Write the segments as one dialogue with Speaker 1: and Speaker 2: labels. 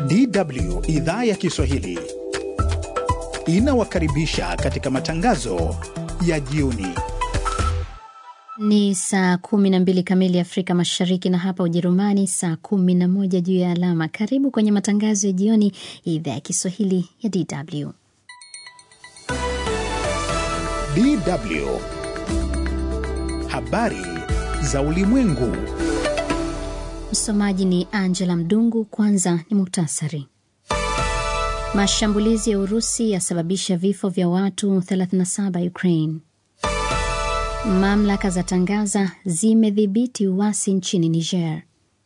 Speaker 1: DW idhaa ya Kiswahili inawakaribisha katika matangazo ya jioni.
Speaker 2: Ni saa kumi na mbili kamili Afrika Mashariki, na hapa Ujerumani saa kumi na moja juu ya alama. Karibu kwenye matangazo ya jioni ya idhaa ya Kiswahili ya DW.
Speaker 1: DW habari za ulimwengu.
Speaker 2: Msomaji ni Angela Mdungu. Kwanza ni muktasari. Mashambulizi ya Urusi yasababisha vifo vya watu 37 Ukraine. Mamlaka za tangaza zimedhibiti uasi nchini Niger,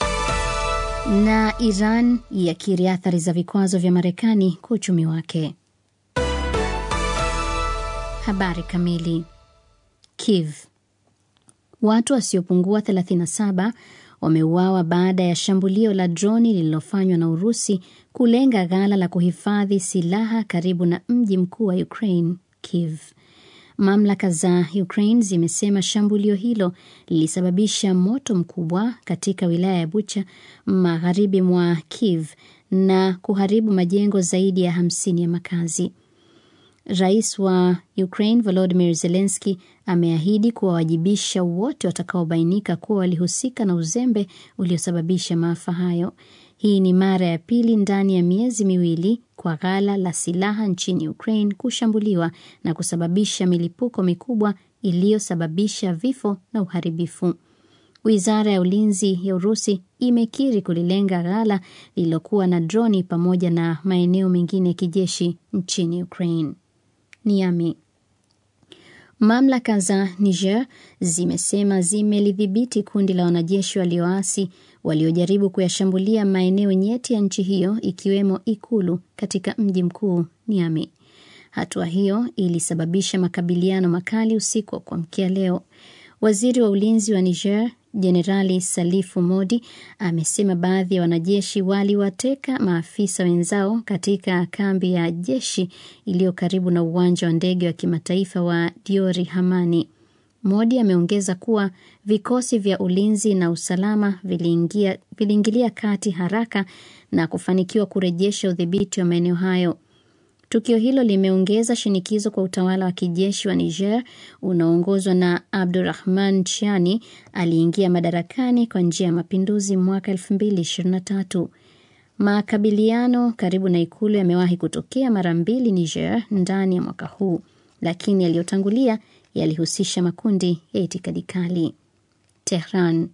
Speaker 2: na Iran yakiri athari za vikwazo vya Marekani kwa uchumi wake. Habari kamili. Kiev. Watu wasiopungua 37 wameuawa baada ya shambulio la droni lililofanywa na Urusi kulenga ghala la kuhifadhi silaha karibu na mji mkuu wa Ukraine, Kiev. Mamlaka za Ukraine zimesema shambulio hilo lilisababisha moto mkubwa katika wilaya ya Bucha magharibi mwa Kiev na kuharibu majengo zaidi ya hamsini ya makazi. Rais wa Ukraine Volodymyr Zelensky ameahidi kuwawajibisha wote watakaobainika kuwa walihusika na uzembe uliosababisha maafa hayo. Hii ni mara ya pili ndani ya miezi miwili kwa ghala la silaha nchini Ukraine kushambuliwa na kusababisha milipuko mikubwa iliyosababisha vifo na uharibifu. Wizara ya ulinzi ya Urusi imekiri kulilenga ghala lililokuwa na droni pamoja na maeneo mengine ya kijeshi nchini Ukraine. Niamey. Mamlaka za Niger zimesema zimelidhibiti kundi la wanajeshi walioasi waliojaribu kuyashambulia maeneo nyeti ya nchi hiyo ikiwemo ikulu katika mji mkuu Niamey. Hatua hiyo ilisababisha makabiliano makali usiku wa kuamkia leo. Waziri wa ulinzi wa Niger Jenerali Salifu Modi amesema baadhi ya wanajeshi waliwateka maafisa wenzao katika kambi ya jeshi iliyo karibu na uwanja wa ndege wa kimataifa wa Diori Hamani. Modi ameongeza kuwa vikosi vya ulinzi na usalama viliingia, viliingilia kati haraka na kufanikiwa kurejesha udhibiti wa maeneo hayo. Tukio hilo limeongeza shinikizo kwa utawala wa kijeshi wa Niger unaoongozwa na Abdurahman Chiani aliingia madarakani kwa njia ya mapinduzi mwaka 2023. Makabiliano karibu na ikulu yamewahi kutokea mara mbili Niger ndani ya mwaka huu, lakini yaliyotangulia yalihusisha makundi ya itikadi kali. Tehran.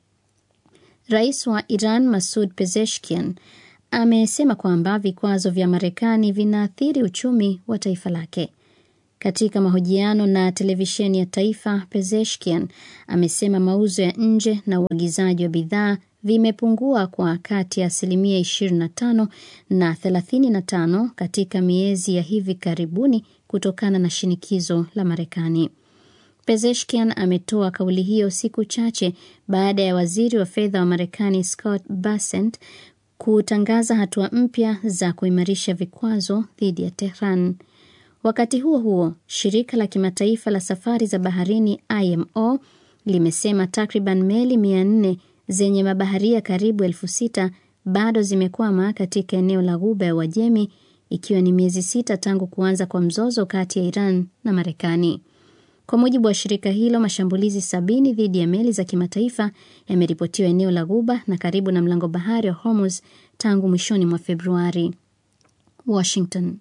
Speaker 2: Rais wa Iran Masud Pezeshkian amesema kwamba vikwazo vya Marekani vinaathiri uchumi wa taifa lake. Katika mahojiano na televisheni ya taifa, Pezeshkian amesema mauzo ya nje na uagizaji wa bidhaa vimepungua kwa kati ya asilimia 25 na 35 katika miezi ya hivi karibuni kutokana na shinikizo la Marekani. Pezeshkian ametoa kauli hiyo siku chache baada ya waziri wa fedha wa Marekani Scott Bessent kutangaza hatua mpya za kuimarisha vikwazo dhidi ya Tehran. Wakati huo huo, shirika la kimataifa la safari za baharini IMO limesema takriban meli mia nne zenye mabaharia karibu elfu sita bado zimekwama katika eneo la Ghuba ya Uajemi, ikiwa ni miezi sita tangu kuanza kwa mzozo kati ya Iran na Marekani. Kwa mujibu wa shirika hilo, mashambulizi sabini dhidi ya meli za kimataifa yameripotiwa eneo la Ghuba na karibu na mlango bahari wa Hormuz tangu mwishoni mwa Februari. Washington.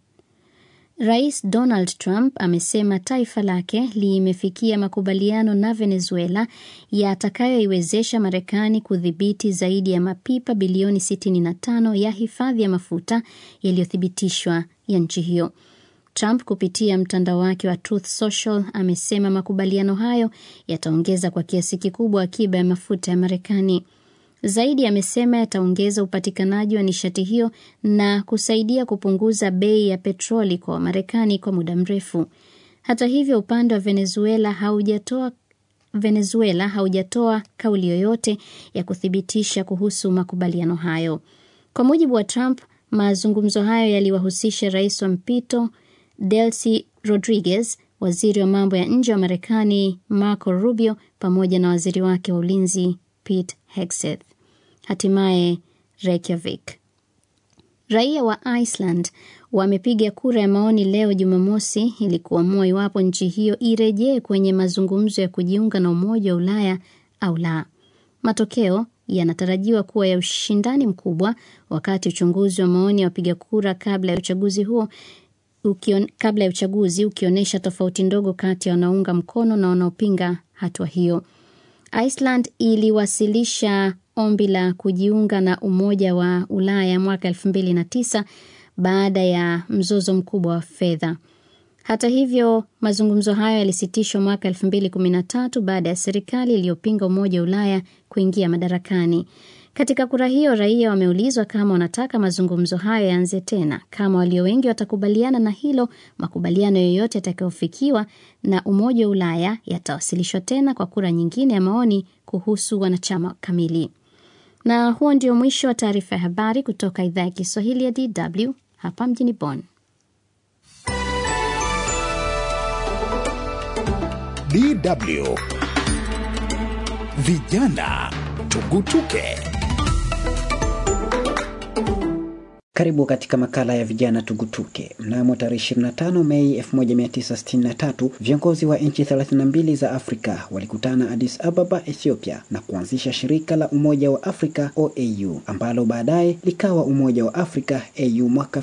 Speaker 2: Rais Donald Trump amesema taifa lake limefikia makubaliano na Venezuela yatakayoiwezesha Marekani kudhibiti zaidi ya mapipa bilioni 65 ya hifadhi ya mafuta yaliyothibitishwa ya nchi hiyo. Trump kupitia mtandao wake wa Truth Social amesema makubaliano hayo yataongeza kwa kiasi kikubwa akiba ya mafuta ya Marekani. Zaidi amesema yataongeza upatikanaji wa nishati hiyo na kusaidia kupunguza bei ya petroli kwa Wamarekani kwa muda mrefu. Hata hivyo, upande wa Venezuela haujatoa Venezuela haujatoa kauli yoyote ya kuthibitisha kuhusu makubaliano hayo. Kwa mujibu wa Trump, mazungumzo hayo yaliwahusisha rais wa mpito Delcy Rodriguez, waziri wa mambo ya nje wa Marekani Marco Rubio pamoja na waziri wake wa ulinzi Pete Hegseth. Hatimaye Reykjavik. Raia wa Iceland wamepiga kura ya maoni leo Jumamosi ili kuamua iwapo nchi hiyo irejee kwenye mazungumzo ya kujiunga na Umoja wa Ulaya au la. Matokeo yanatarajiwa kuwa ya ushindani mkubwa, wakati uchunguzi wa maoni ya wapiga kura kabla ya uchaguzi huo ukion, kabla ya uchaguzi ukionyesha tofauti ndogo kati ya wanaounga mkono na wanaopinga hatua hiyo. Iceland iliwasilisha ombi la kujiunga na Umoja wa Ulaya mwaka elfu mbili na tisa baada ya mzozo mkubwa wa fedha. Hata hivyo, mazungumzo hayo yalisitishwa mwaka elfu mbili kumi na tatu baada ya serikali iliyopinga Umoja wa Ulaya kuingia madarakani. Katika kura hiyo, raia wameulizwa kama wanataka mazungumzo hayo yaanze tena. Kama walio wengi watakubaliana na hilo, makubaliano yoyote yatakayofikiwa na Umoja wa Ulaya yatawasilishwa tena kwa kura nyingine ya maoni kuhusu wanachama kamili. Na huo ndio mwisho wa taarifa ya habari kutoka idhaa ya Kiswahili ya DW hapa mjini Bonn.
Speaker 1: DW Vijana Tugutuke.
Speaker 3: Karibu katika makala ya vijana tugutuke. Mnamo tarehe 25 Mei 1963 viongozi wa nchi 32 za Afrika walikutana Addis Ababa, Ethiopia na kuanzisha shirika la Umoja wa Afrika OAU ambalo baadaye likawa Umoja wa Afrika AU mwaka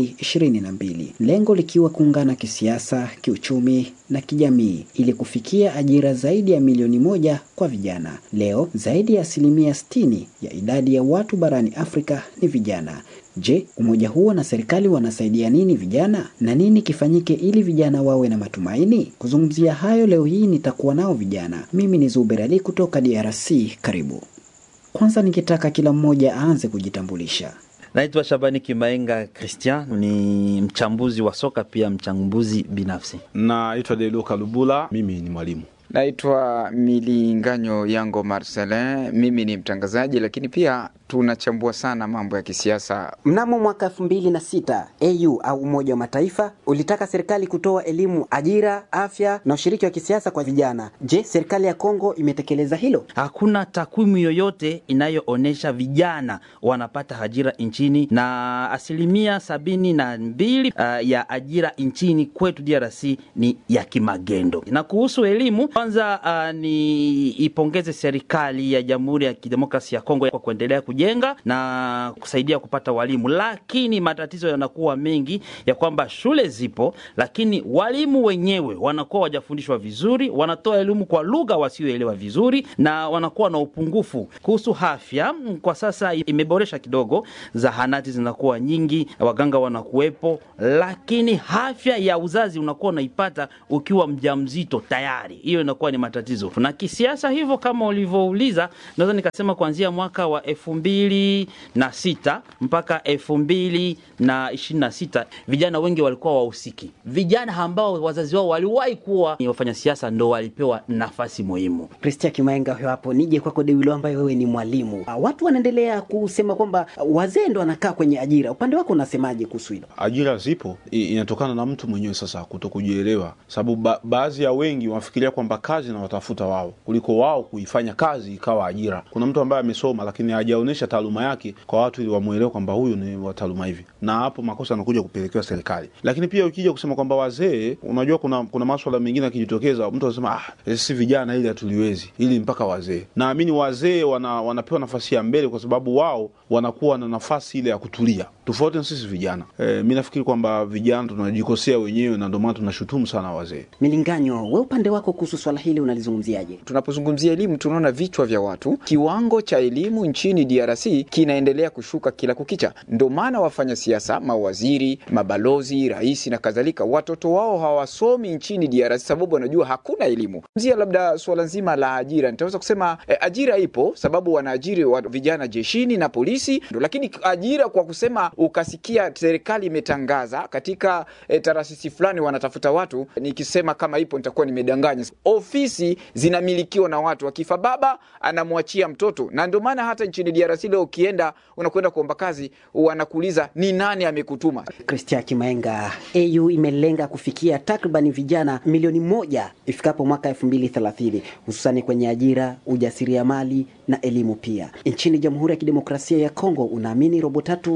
Speaker 3: 2022, lengo likiwa kuungana kisiasa, kiuchumi na kijamii ili kufikia ajira zaidi ya milioni moja kwa vijana. Leo zaidi ya asilimia 60 ya idadi ya watu barani Afrika ni vijana. Je, umoja huo na serikali wanasaidia nini vijana na nini kifanyike ili vijana wawe na matumaini? Kuzungumzia hayo leo hii nitakuwa nao vijana. Mimi ni Zuber Ali kutoka DRC. Karibu. Kwanza nikitaka kila mmoja aanze kujitambulisha.
Speaker 4: Naitwa Shabani Kimaenga Christian, ni mchambuzi wa soka pia mchambuzi binafsi.
Speaker 5: Naitwa Deluka Lubula, mimi ni mwalimu.
Speaker 6: Naitwa Milinganyo Yango Marcelin, mimi ni mtangazaji lakini pia tunachambua sana mambo ya kisiasa.
Speaker 3: Mnamo mwaka elfu mbili na sita AU au Umoja wa Mataifa ulitaka serikali kutoa elimu, ajira, afya na ushiriki wa kisiasa kwa vijana. Je, serikali ya Kongo imetekeleza hilo?
Speaker 4: Hakuna takwimu yoyote inayoonyesha vijana wanapata ajira nchini, na asilimia sabini na mbili uh, ya ajira nchini kwetu DRC ni ya kimagendo. Na kuhusu elimu, kwanza uh, ni ipongeze serikali ya Jamhuri ya Kidemokrasia ya Kongo kwa kuendelea kujenga na kusaidia kupata walimu, lakini matatizo yanakuwa mengi ya kwamba shule zipo, lakini walimu wenyewe wanakuwa wajafundishwa vizuri, wanatoa elimu kwa lugha wasioelewa vizuri, na wanakuwa na upungufu. Kuhusu afya, kwa sasa imeboresha kidogo, zahanati zinakuwa nyingi, waganga wanakuwepo, lakini afya ya uzazi unakuwa unaipata ukiwa mjamzito tayari, hiyo inakuwa ni matatizo. Na kisiasa hivyo, kama ulivyouliza, naweza nikasema kuanzia mwaka wa elfu mbili na sita mpaka elfu mbili na ishirini na sita vijana wengi walikuwa wahusiki. Vijana ambao wazazi wao waliwahi kuwa ni wafanya siasa ndo walipewa nafasi muhimu.
Speaker 3: Kristia Kimaenga huyo hapo. Nije kwako Dewilo, ambaye wewe ni mwalimu. Watu wanaendelea kusema kwamba wazee ndo wanakaa kwenye ajira. Upande wako unasemaje kuhusu hilo?
Speaker 5: Ajira zipo, inatokana na mtu mwenyewe sasa kuto kujielewa, sababu ba baadhi ya wengi wanafikiria kwamba kazi na watafuta wao kuliko wao kuifanya kazi ikawa ajira. Kuna mtu ambaye amesoma lakini hajaonyesha taaluma yake kwa watu ili wamwelewe kwamba huyu ni wa taaluma hivi, na hapo makosa yanakuja kupelekewa serikali. Lakini pia ukija kusema kwamba wazee, unajua kuna kuna maswala mengine yakijitokeza, mtu anasema ah, si vijana ili hatuliwezi, ili mpaka wazee. Naamini wazee wana, wanapewa nafasi ya mbele kwa sababu wao wanakuwa na nafasi ile ya kutulia, tofauti na sisi vijana. E, mi nafikiri kwamba vijana tunajikosea wenyewe na ndio maana tunashutumu sana wazee.
Speaker 3: Milinganyo, we upande wako kuhusu swala hili unalizungumziaje?
Speaker 6: Tunapozungumzia elimu, tunaona vichwa vya watu, kiwango cha elimu nchini DRC kinaendelea kushuka kila kukicha. Ndio maana wafanya siasa, mawaziri, mabalozi, rais na kadhalika, watoto wao hawasomi nchini DRC sababu wanajua hakuna elimu. Zia labda suala nzima la ajira, nitaweza kusema eh, ajira ipo sababu wanaajiri wa vijana jeshini na polisi, lakini ajira kwa kusema ukasikia serikali imetangaza katika eh, taasisi fulani wanatafuta watu, nikisema kama ipo nitakuwa nimedanganya. Ofisi zinamilikiwa na watu, akifa baba anamwachia mtoto, na ndio maana hata nchini DRC leo ukienda unakwenda kuomba kazi wanakuuliza ni nani amekutuma.
Speaker 3: Kristia Kimaenga, AU imelenga kufikia takribani vijana milioni moja ifikapo mwaka elfu mbili thelathini hususani kwenye ajira, ujasiriamali na elimu pia. Nchini Jamhuri ya Kidemokrasia ya Kongo, unaamini robo tatu ya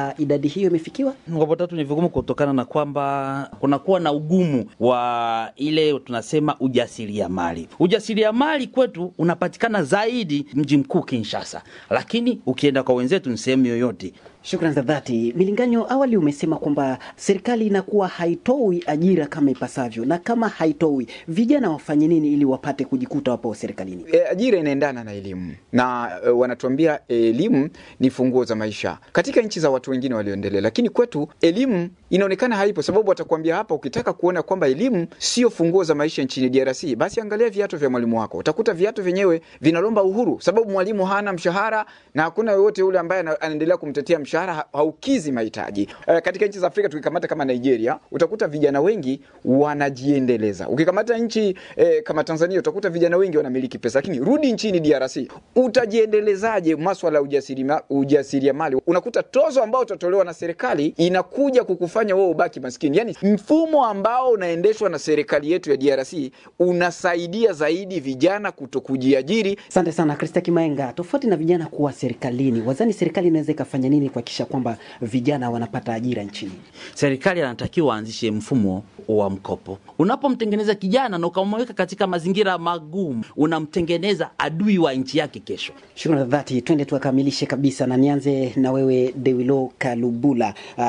Speaker 3: kwamba idadi hiyo imefikiwa?
Speaker 4: Ngombo tatu ni vigumu kutokana na kwamba kunakuwa na ugumu wa ile tunasema ujasiriamali. Ujasiriamali kwetu unapatikana zaidi mji mkuu Kinshasa, lakini ukienda kwa wenzetu ni sehemu yoyote.
Speaker 3: Shukran za dhati. Milinganyo, awali umesema kwamba serikali inakuwa haitoi ajira kama ipasavyo, na kama haitoi, vijana wafanye nini ili wapate kujikuta wapo serikalini?
Speaker 6: E, ajira inaendana na elimu na e, wanatuambia elimu ni funguo za maisha katika nchi za watu wengine walioendelea, lakini kwetu elimu inaonekana haipo, sababu watakwambia hapa, ukitaka kuona kwamba elimu sio funguo za maisha nchini DRC, basi angalia viatu vya mwalimu wako. Utakuta viatu vyenyewe vinalomba uhuru, sababu mwalimu hana mshahara na hakuna yoyote yule ambaye anaendelea kumtetea mshahara ha- haukizi mahitaji. E, katika nchi za Afrika tukikamata kama Nigeria, utakuta vijana wengi wanajiendeleza. Ukikamata nchi e, kama Tanzania, utakuta vijana wengi wanamiliki pesa, lakini rudi nchini DRC, utajiendelezaje maswala ya ujasiriama- ujasiriamali? Unakuta tozo ambao utatolewa na serikali inakuja kukufanya wewe ubaki maskini. Yani mfumo ambao unaendeshwa na serikali yetu ya DRC unasaidia zaidi vijana kuto kujiajiri.
Speaker 3: Asante sana Krista Kimaenga. Tofauti na vijana kuwa serikalini, wazani serikali inaweza ikafanya nini kuhakikisha kwamba vijana wanapata ajira nchini?
Speaker 4: Serikali anatakiwa aanzishe mfumo wa mkopo. Unapomtengeneza kijana na ukamweka katika mazingira magumu, unamtengeneza adui wa nchi yake kesho.
Speaker 3: Shukrani za dhati. Twende tukamilishe kabisa, na nianze na wewe Dewilo Kalubula. Uh,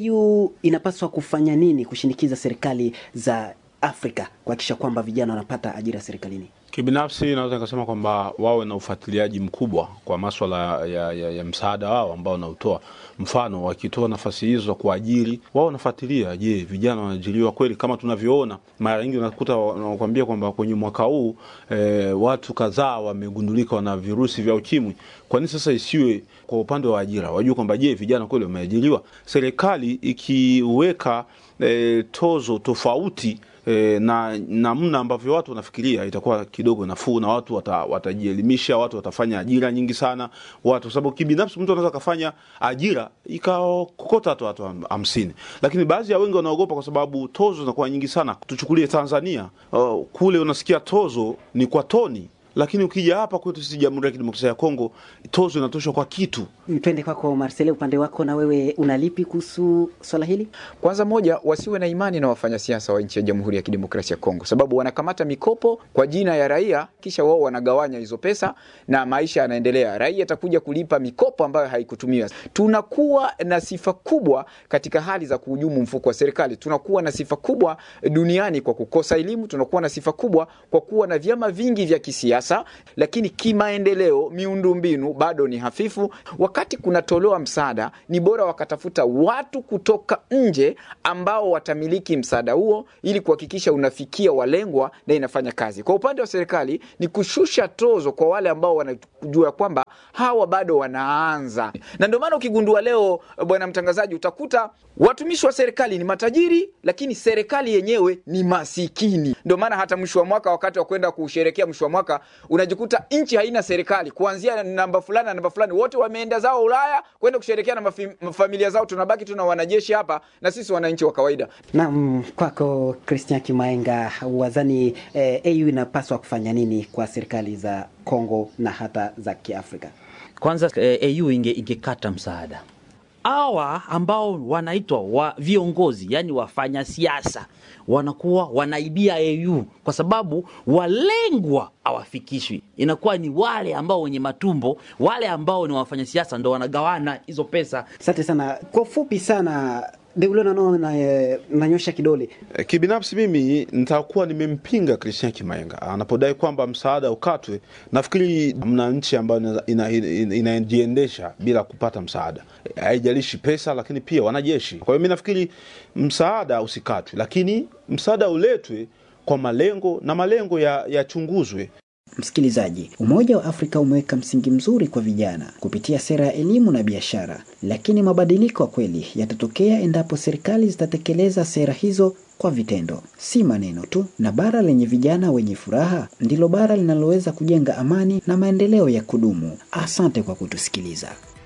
Speaker 3: AU inapaswa kufanya nini kushinikiza serikali za Afrika kuhakikisha kwamba vijana wanapata ajira serikalini?
Speaker 5: Kibinafsi naweza nikasema kwamba wawe na ufuatiliaji mkubwa kwa maswala ya, ya, ya msaada wao ambao wanautoa. Mfano, wakitoa nafasi hizo za kuajiri, wao wanafuatilia, je, vijana wanaajiriwa kweli? Kama tunavyoona mara nyingi unakuta wanakuambia kwamba kwenye mwaka huu eh, watu kadhaa wamegundulika wana virusi vya ukimwi. Kwa nini sasa isiwe kwa upande wa ajira, wajue kwamba je, vijana kweli wameajiriwa? Serikali ikiweka eh, tozo tofauti e, na namna ambavyo watu wanafikiria itakuwa kidogo nafuu na watu wata, watajielimisha, watu watafanya ajira nyingi sana watu, kwa sababu kibinafsi mtu anaweza akafanya ajira ikakokota hata watu ham- hamsini, lakini baadhi ya wengi wanaogopa kwa sababu tozo zinakuwa nyingi sana. Tuchukulie Tanzania, uh, kule unasikia tozo ni kwa toni lakini ukija hapa kwetu sisi Jamhuri ya Kidemokrasia ya Kongo tozo inatoshwa kwa kitu.
Speaker 3: Twende kwako Marcele, upande wako na wewe unalipi kuhusu swala hili?
Speaker 6: Kwanza moja, wasiwe na imani na wafanyasiasa wa nchi ya Jamhuri ya Kidemokrasia ya Kongo, sababu wanakamata mikopo kwa jina ya raia, kisha wao wanagawanya hizo pesa na maisha yanaendelea. Raia atakuja kulipa mikopo ambayo haikutumiwa. Tunakuwa na sifa kubwa katika hali za kuhujumu mfuko wa serikali. Tunakuwa na sifa kubwa duniani kwa kukosa elimu. Tunakuwa na sifa kubwa kwa kuwa na vyama vingi vya kisiasa, lakini kimaendeleo, miundombinu bado ni hafifu. Wakati kunatolewa msaada, ni bora wakatafuta watu kutoka nje ambao watamiliki msaada huo ili kuhakikisha unafikia walengwa na inafanya kazi. Kwa upande wa serikali ni kushusha tozo kwa wale ambao wanajua kwamba hawa bado wanaanza, na ndio maana ukigundua leo, bwana mtangazaji, utakuta watumishi wa serikali ni matajiri, lakini serikali yenyewe ni masikini. Ndio maana hata mwisho wa mwaka, wakati wa kwenda kusherekea mwisho wa mwaka, unajikuta nchi haina serikali, kuanzia namba fulani na namba fulani, wote wameenda zao Ulaya kwenda kusherekea na mafi- familia zao. Tunabaki tuna wanajeshi hapa na sisi wananchi wa kawaida.
Speaker 3: Naam, kwako Christian Kimaenga, wazani eh, AU inapaswa kufanya nini kwa serikali za Kongo na hata za Kiafrika?
Speaker 4: Kwanza eh, AU inge, ingekata msaada hawa ambao wanaitwa wa viongozi, yani wafanya siasa wanakuwa wanaibia AU kwa sababu walengwa hawafikishwi. Inakuwa ni wale ambao wenye matumbo, wale ambao ni wafanya siasa ndo wanagawana hizo pesa.
Speaker 3: Asante sana. Kwa ufupi sana, Deulo nano na, eh, nanyosha kidole
Speaker 5: Eh, Kibinafsi mimi nitakuwa nimempinga Christian Kimaenga anapodai kwamba msaada ukatwe. Nafikiri mna nchi ambayo ina- ina- ina- inajiendesha bila kupata msaada, Eh, haijalishi pesa, lakini pia wanajeshi. Kwa hiyo mi nafikiri msaada usikatwe, lakini msaada uletwe kwa malengo na malengo ya- yachunguzwe.
Speaker 3: Msikilizaji, Umoja wa Afrika umeweka msingi mzuri kwa vijana kupitia sera ya elimu na biashara, lakini mabadiliko ya kweli yatatokea endapo serikali zitatekeleza sera hizo kwa vitendo, si maneno tu. Na bara lenye vijana wenye furaha ndilo bara linaloweza kujenga amani na maendeleo ya kudumu. Asante kwa kutusikiliza.